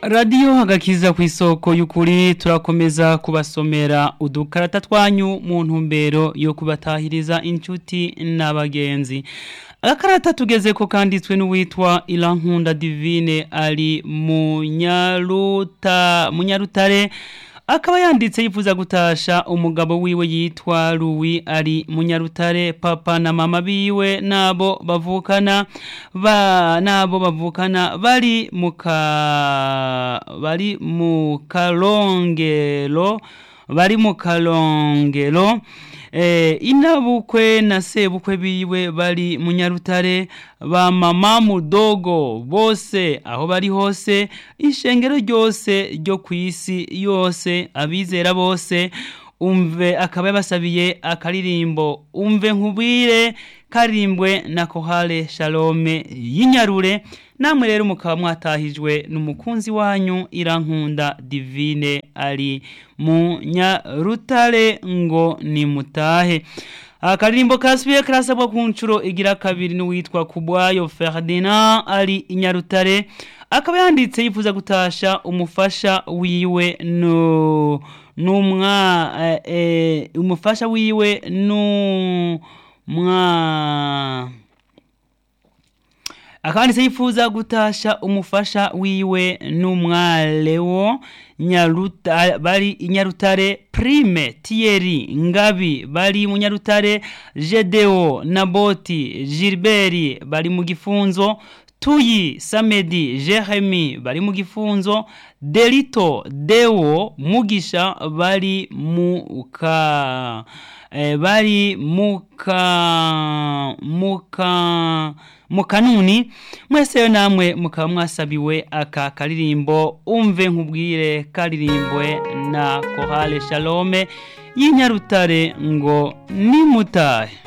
radiyo agakiza ku isoko y'ukuri turakomeza kubasomera udukarata twanyu mu ntumbero yo kubatahiriza inshuti n'abagenzi agakarata tugeze ko kanditswe n'uwitwa irankunda divine ari munyaruta munyarutare akaba yanditse yifuza gutasha umugabo wiwe yitwa Louis ari munyarutare papa na mama biwe nabo bavukana ba nabo bavukana bari muka bari mu kalongero bari mu kalongero eh, inabukwe na sebukwe biwe bari munyarutare ba mama mudogo bose aho bari hose ishengero ryose ryo ku isi yose abizera bose umve akaba yabasabiye akaririmbo umve nkubwire karimbwe na kohale shalome y'inyarure namwe rero mukaba mwatahijwe n'umukunzi wanyu irankunda divine ari mu nyarutare ngo nimutahe akaririmbo kasubiye karasabwa ku nshuro igira kabiri n'uwitwa kubwayo ferdinand ari inyarutare akaba yanditse yifuza gutasha umufasha wiwe no numwa eh, eh, umufasha wiwe no mwa akanditse yifuza gutasha umufasha wiwe n'umwalewo nyaruta bari inyarutare prime Thierry ngabi bari mu nyarutare Gedeo Naboti Gilbert bari mu gifunzo Tuyi Samedi Jeremy bari mu gifunzo Delito Deo Mugisha bari mu ka eh, bari muka muka mukanuni mwese namwe mukaba mwasabiwe aka karirimbo umve nkubwire karirimbwe na kohale shalome y'inyarutare ngo nimutahe